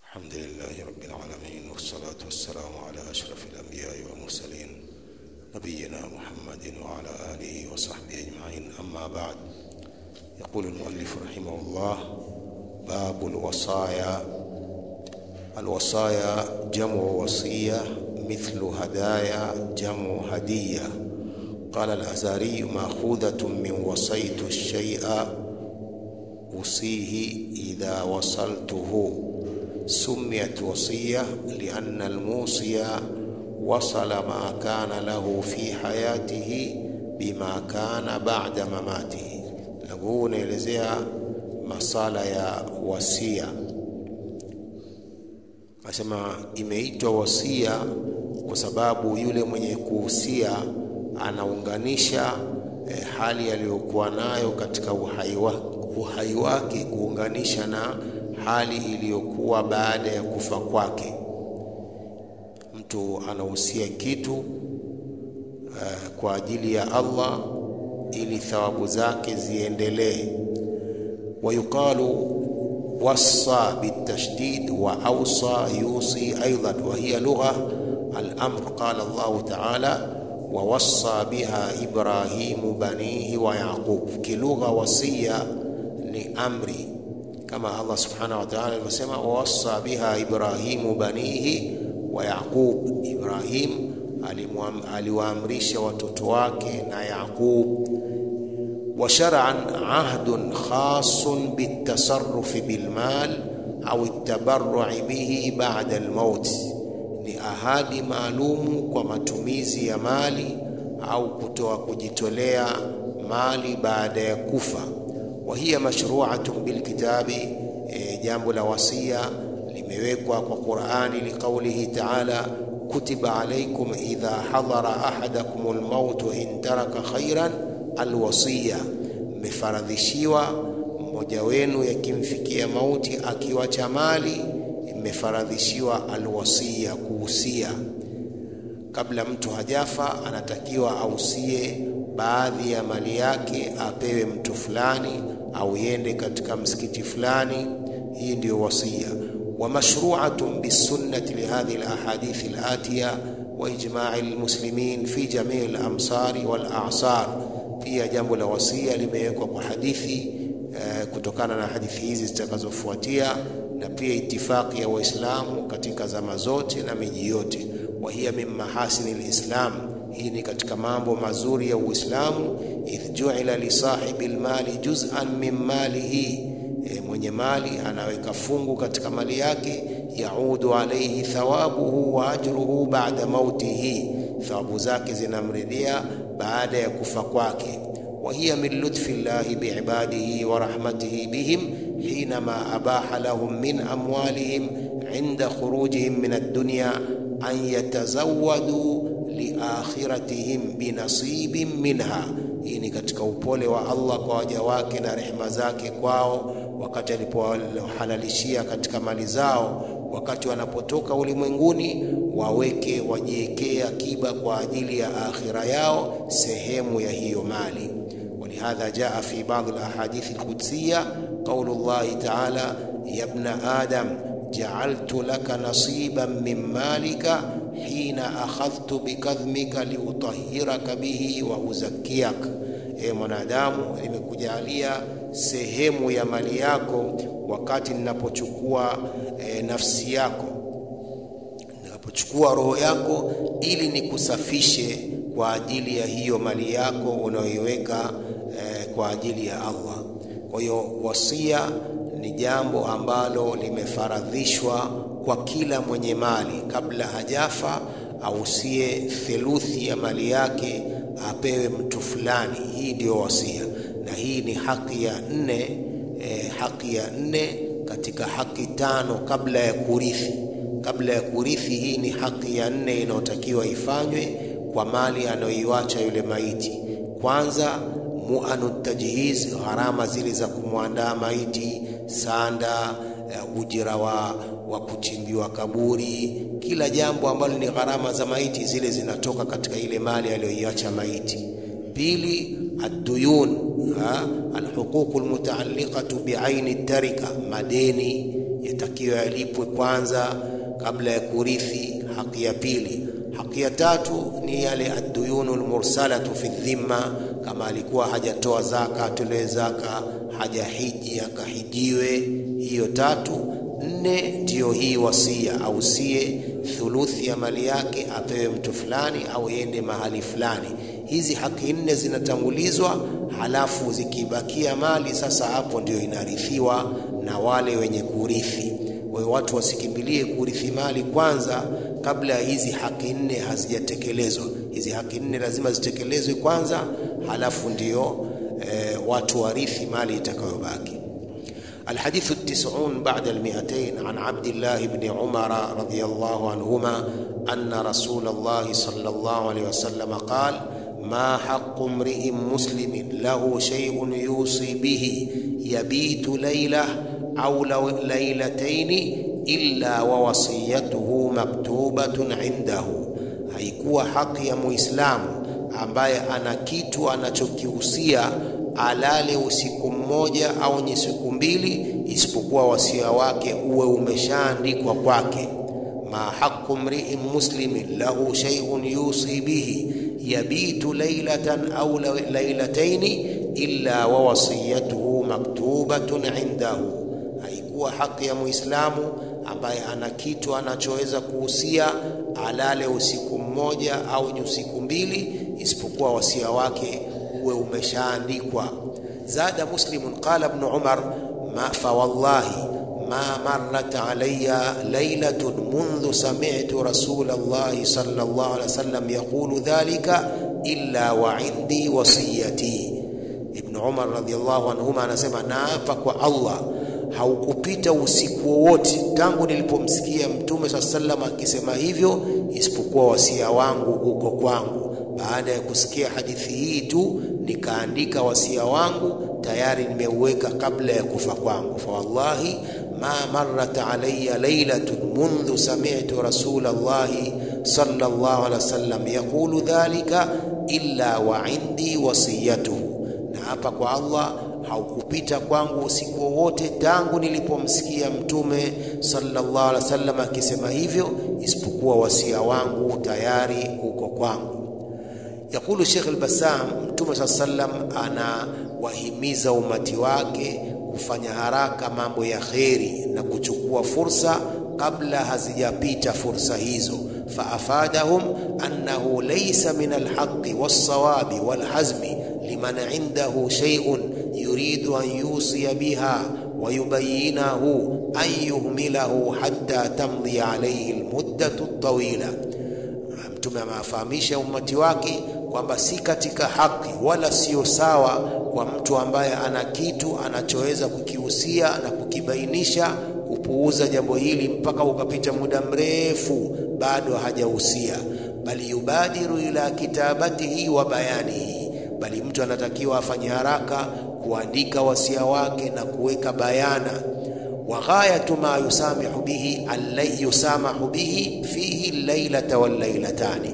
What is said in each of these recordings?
الحمد لله رب العالمين والصلاة والسلام على أشرف الأنبياء والمرسلين نبينا محمد وعلى آله وصحبه أجمعين أما بعد يقول المؤلف رحمه الله باب الوصايا الوصايا جمع وصية مثل هدايا جمع هدية قال الأزاري مأخوذة من وصيت الشيء أوصيه إذا وصلته سميت وصية لأن الموصي وصل ما كان له في حياته بما كان بعد مماته huu unaelezea masala ya wasia asema imeitwa wasia kwa sababu yule mwenye kuhusia anaunganisha eh, hali aliyokuwa nayo katika uhai, wa, uhai wake kuunganisha na hali iliyokuwa baada ya kufa kwake mtu anahusia kitu uh, kwa ajili ya Allah ili thawabu zake ziendelee wayuqalu wassa bitashdid wa awsa yusi aidan wa hiya lugha al-amr qala Allah ta'ala wa wassa biha Ibrahimu banihi wa Yaqub kilugha wasia ni amri kama Allah subhanahu wa ta'ala alivyosema wa wassa biha Ibrahimu banihi wa Yaqub Ibrahim aliwaamrisha watoto wake na Yaqub wa shar'an ahdun khasun bitasarrufi bilmal au at-tabarru'i bihi ba'da al-maut ni ahadi maalumu kwa matumizi ya mali au kutoa kujitolea mali baada ya kufa wa hiya mashru'atun bilkitabi e, jambo la wasia limewekwa kwa Qur'ani liqaulihi ta'ala kutiba alaykum idha hadara ahadakum almaut in taraka khairan alwasiya mmefaradhishiwa mmoja wenu yakimfikia mauti akiwacha mali mmefaradhishiwa alwasiya kuhusia kabla mtu hajafa anatakiwa ausie baadhi ya mali yake apewe mtu fulani au yende katika msikiti fulani hii ndiyo wasia ومشروعة بالسنة لهذه الأحاديث الآتية وإجماع المسلمين في جميع الأمصار والأعصار pia jambo la wasia limewekwa kwa hadithi uh, kutokana na hadithi hizi zitakazofuatia na pia itifaki ya waislamu katika zama zote na miji yote wa hiya min mahasini lislam hii ni katika mambo mazuri ya uislamu idh juila li sahibi lmali juz'an min malihi e, mwenye mali anaweka fungu katika mali yake yaudu alaihi thawabuhu wa ajruhu ba'da mautihi thawabu zake zinamrudia baada ya kufa kwake wa hiya min lutfi llahi biibadihi wa rahmatihi bihim hinama abaha lahum min amwalihim inda khurujihim min ad-dunya an yatazawwadu liakhiratihim binasibin minha hii ni katika upole wa Allah kwa waja wake na rehema zake kwao wakati alipohalalishia katika mali zao wakati wanapotoka ulimwenguni waweke wajiwekee akiba kwa ajili ya akhira yao sehemu ya hiyo mali ولهذا جاء في بعض الأحاديث القدسية قول الله تعالى يا ابن آدم جعلت لك نصيبا من مالك حين أخذت بكظمك لأطهرك به وأزكيك e mwanadamu nimekujalia sehemu ya mali yako wakati ninapochukua e, nafsi yako ninapochukua roho yako ili nikusafishe kwa ajili ya hiyo mali yako unayoiweka e, kwa ajili ya Allah kwa hiyo wasia ni jambo ambalo limefaradhishwa kwa kila mwenye mali kabla hajafa ausie theluthi ya mali yake apewe mtu fulani hii ndio wasia na hii ni haki ya nne eh, haki ya nne katika haki tano kabla ya kurithi kabla ya kurithi hii ni haki ya nne inayotakiwa ifanywe kwa mali anayoiwacha yule maiti kwanza muanu tajhiz gharama zile za kumwandaa maiti sanda uh, ujira wa, wa kuchimbiwa kaburi kila jambo ambalo ni gharama za maiti zile zinatoka katika ile mali aliyoiacha maiti pili الديون alhuququ almutaalliqatu biaini tarika madeni takiwa yalipwe kwanza kabla ya kurithi haki ya pili. Haki ya tatu ni yale adduyunu lmursalatu fi dhimma, kama alikuwa hajatoa zaka atolewe zaka, hajahiji akahijiwe, hiyo tatu. Nne ndiyo hii wasia, ausie thuluthi ya mali yake apewe mtu fulani au yende mahali fulani. Hizi haki nne zinatangulizwa, halafu zikibakia mali sasa, hapo ndio inarithiwa na wale wenye kurithi. Kwa hiyo watu wasikimbilie kurithi mali kwanza kabla ya hizi haki nne hazijatekelezwa. Hizi haki nne lazima zitekelezwe kwanza, halafu ndio e, watu warithi mali itakayobaki. الحديث التسعون بعد المئتين عن عبد الله بن عمر رضي الله عنهما أن رسول الله صلى الله عليه وسلم قال ما حق امرئ مسلم له شيء يوصي به يبيت ليلة أو ليلتين إلا ووصيته مكتوبة عنده haikuwa haki ya muislamu ambaye ana kitu anachokihusia alale usiku mmoja au ni siku mbili, isipokuwa wasia wake uwe umeshaandikwa kwake. ma haqu mri'in muslimin lahu shay'un yusi bihi yabitu laylatan au laylataini illa wa wasiyatuhu maktubatun indahu, haikuwa haki ya muislamu ambaye ana kitu anachoweza kuhusia alale usiku mmoja au ni usiku mbili, isipokuwa wasia wake uwe umeshaandikwa. Zada Muslimun qala Ibn Umar ma fawallahi ma marrat alayya laylatun mundhu sami'tu Rasulallahi sallallahu alayhi wasallam yaqulu dhalika illa wa indi wasiyati. Ibn Umar radhiyallahu anhuma anasema naapa kwa Allah haukupita usiku wowote tangu nilipomsikia Mtume saa sallam akisema hivyo, isipokuwa wasia wangu uko kwangu. Baada ya kusikia hadithi hii tu nikaandika wasia wangu tayari, nimeuweka kabla ya kufa kwangu. fa wallahi ma marrat alayya laylatun mundhu sami'tu rasulallahi sallallahu alaihi wasallam yaqulu dhalika illa wa indi wasiyatuhu, na hapa kwa Allah haukupita kwangu usiku wowote tangu nilipomsikia Mtume sallallahu alaihi wasallam akisema hivyo, isipokuwa wasia wangu tayari uko kwangu. Yakulu Sheikh al-Bassam, Mtume saa sallam anawahimiza umati wake kufanya haraka mambo ya kheri na kuchukua fursa kabla hazijapita fursa hizo. faafadahum annahu laysa min alhaqi wassawabi walhazmi liman indahu shay'un yuridu an yusiya biha wa yubayyinahu an yuhmilahu hatta tamdi alayhi almuddatu tawila. Mtume amewafahamisha ummati wake kwamba si katika haki wala sio sawa kwa mtu ambaye ana kitu anachoweza kukihusia na kukibainisha kupuuza jambo hili mpaka ukapita muda mrefu bado hajahusia, bali yubadiru ila kitabatihi wa bayanihi, bali mtu anatakiwa afanye haraka kuandika wasia wake na kuweka bayana wa ghayatu ma yusamihu bihi allai yusamahu bihi fihi lailata wallailatani,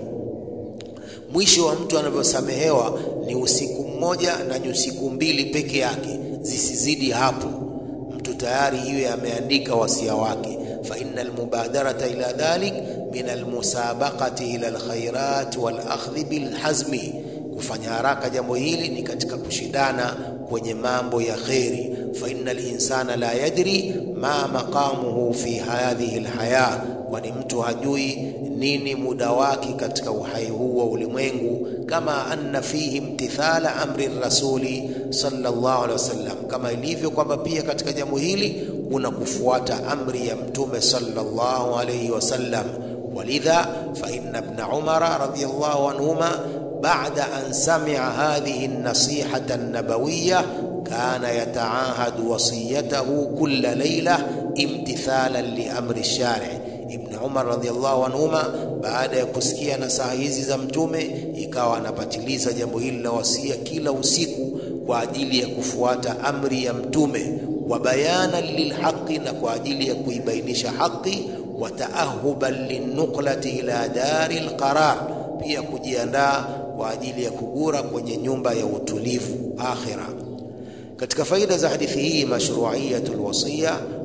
mwisho wa mtu anavyosamehewa ni usiku mmoja na ni usiku mbili peke yake, zisizidi hapo. Mtu tayari iwe ameandika wasia wake. fa inna almubadarata ila dhalik min almusabaqati ila alkhairat walakhdhi bilhazmi, kufanya haraka jambo hili ni katika kushindana kwenye mambo ya kheri. fa inna linsana la yadri ma maqamuhu fi hadhihi alhaya, kwani mtu hajui nini muda wake katika uhai huu wa ulimwengu. Kama anna fihi imtithala amri rasuli sallallahu alaihi wasallam, kama ilivyo kwamba pia katika jambo hili kuna kufuata amri ya mtume sallallahu alaihi wasallam. Walidha fa inna ibn umara radhiyallahu anhuma ba'da an sami'a hadhihi an-nasihata an-nabawiyya kana yataahadu wasiyatahu kulla layla imtithalan li amri shari' Ibn Umar radhiallahu anhuma, baada ya kusikia nasaha hizi za Mtume, ikawa anapatiliza jambo hili la wasia kila usiku kwa ajili ya kufuata amri ya Mtume, wa bayanan lilhaqi, na kwa ajili ya kuibainisha haki, wa taahuban linnuqlati ila dari lqarar, pia kujiandaa kwa ajili ya kugura kwenye nyumba ya utulivu akhira. Katika faida za hadithi hii, mashruiyatul wasiya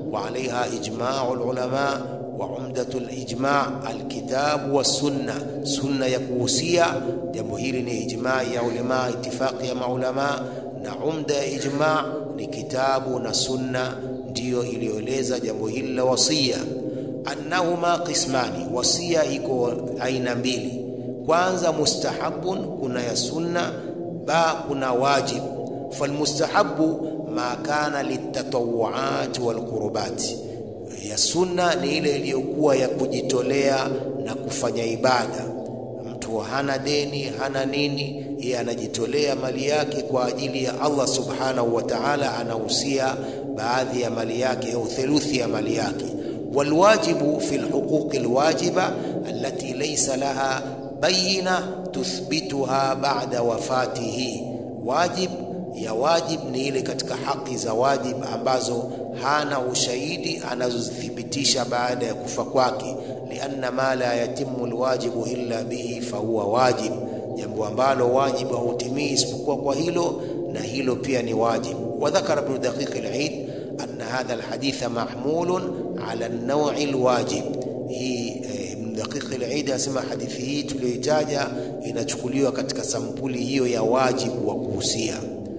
wa alaiha ijmau lulama wa umdatu lijma alkitabu wassunna, sunna ya kuhusia jambo hili ni ijma ya ulama, itifaqi ya maulama, na umda ya ijma ni kitabu na sunna, ndiyo iliyoeleza jambo hili la wasia. Annahuma qismani, wasia iko aina mbili. Kwanza mustahabun, kuna ya sunna, ba kuna wajib. Falmustahabu ma kana litatawuat walqurubati ya sunna ni ile iliyokuwa ya kujitolea na kufanya ibada. Mtu hana deni, hana nini, yeye anajitolea mali yake kwa ajili ya Allah subhanahu wa ta'ala, anahusia baadhi ya mali yake au theluthi ya mali yake. Walwajibu fi lhuquqi lwajiba allati laysa laha bayina tuthbituha ba'da wafatihi, wajib ya wajib ni ile katika haki za wajib ambazo hana ushahidi anazozithibitisha baada ya kufa kwake. lianna ma la yatimu lwajibu illa bihi fahuwa wajib, jambo ambalo wajibu hautimii isipokuwa kwa hilo, na hilo pia ni wajib. wa dhakara ibn daqiq al-Eid anna hadha alhaditha mahmulun ala an-naw'i alwajib. Hii ibn daqiq al-Eid asema hadithi hii tuliyoitaja inachukuliwa katika sampuli hiyo ya wajibu wa kuhusia.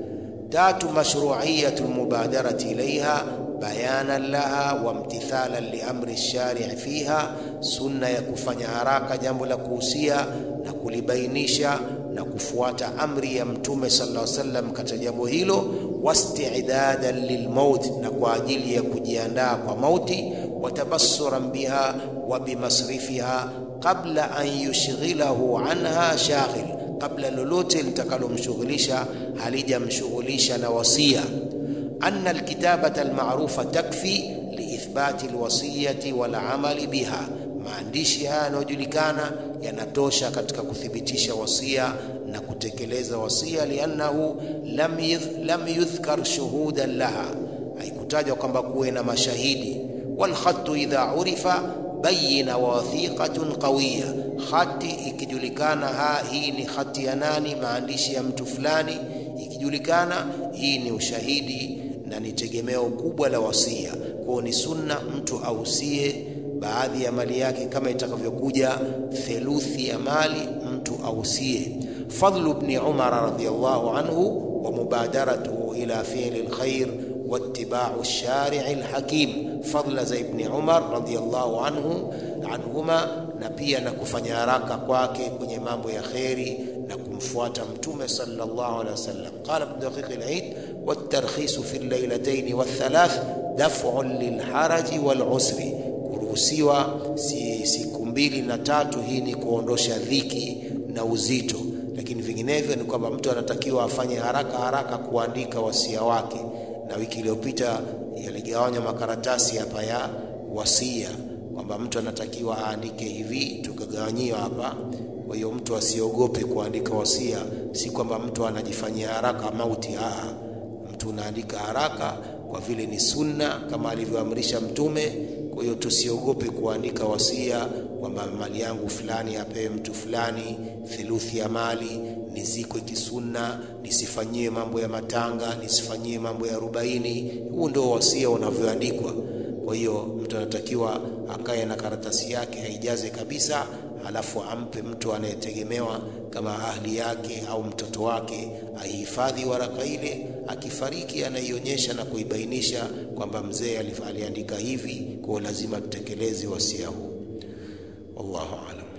Tatu, mashru'iyatu almubadarati ilaiha bayanan laha wa imtithalan liamri shari'i fiha, sunna ya kufanya haraka jambo la kuhusia na kulibainisha na kufuata amri ya Mtume sallallahu alaihi wasallam katika jambo hilo, wasti'dadan lilmaut, na kwa ajili ya kujiandaa kwa mauti, watabassuran biha wa bimasrifiha qabla an yushghilahu anha shaghil kabla lolote litakalomshughulisha halijamshughulisha na wasia. anna alkitabata almarufa takfi liithbati alwasiyati walamali biha, maandishi haya yanayojulikana yanatosha katika kuthibitisha wasia na kutekeleza wasia. liannahu lam, lam yudhkar shuhudan laha, haikutajwa kwamba kuwe na mashahidi. walkhatu idha urifa bayina wa wathiqatun qawiya, khati ikijulikana, ha hii ni khati ya nani, maandishi ya mtu fulani, ikijulikana hii ni ushahidi na ni tegemeo kubwa la wasia. Kwao ni sunna mtu ausie baadhi ya mali yake, kama itakavyokuja theluthi ya mali mtu ausie. Fadlu ibn Umar radhiyallahu anhu wa mubadaratuhu ila fi'li alkhair wattiba'u ash-shari' al-hakim fadla za Ibni Umar radhiyallahu anhu anhuma, na pia na kufanya haraka kwake kwenye mambo ya kheri na kumfuata Mtume sallallahu alaihi wasallam. Qala Ibn Daqiq al-Eid wat-tarkhisu fi al-laylatayn wath-thalath daf'un lil-haraji wal-usri, kuruhusiwa si siku mbili na tatu, hii ni kuondosha dhiki na uzito, lakini vinginevyo ni kwamba mtu anatakiwa afanye haraka haraka kuandika wasia wake na wiki iliyopita yaligawanywa makaratasi hapa ya wasia kwamba mtu anatakiwa aandike hivi, tukagawanyiwa hapa. Kwa hiyo mtu asiogope kuandika wasia, si kwamba mtu anajifanyia haraka mauti. Aa, mtu unaandika haraka kwa vile ni sunna kama alivyoamrisha Mtume. Kwa hiyo tusiogope kuandika wasia kwamba mali yangu fulani apewe mtu fulani, theluthi ya mali nizikwe kisunna, nisifanyie mambo ya matanga, nisifanyie mambo ya arobaini. Huu ndio wasia unavyoandikwa. Kwa hiyo mtu anatakiwa akae na karatasi yake aijaze kabisa, halafu ampe mtu anayetegemewa kama ahli yake au mtoto wake, aihifadhi waraka ile. Akifariki anaionyesha na kuibainisha kwamba mzee aliandika hivi, kwa lazima tutekeleze wasia huu. Wallahu aalam.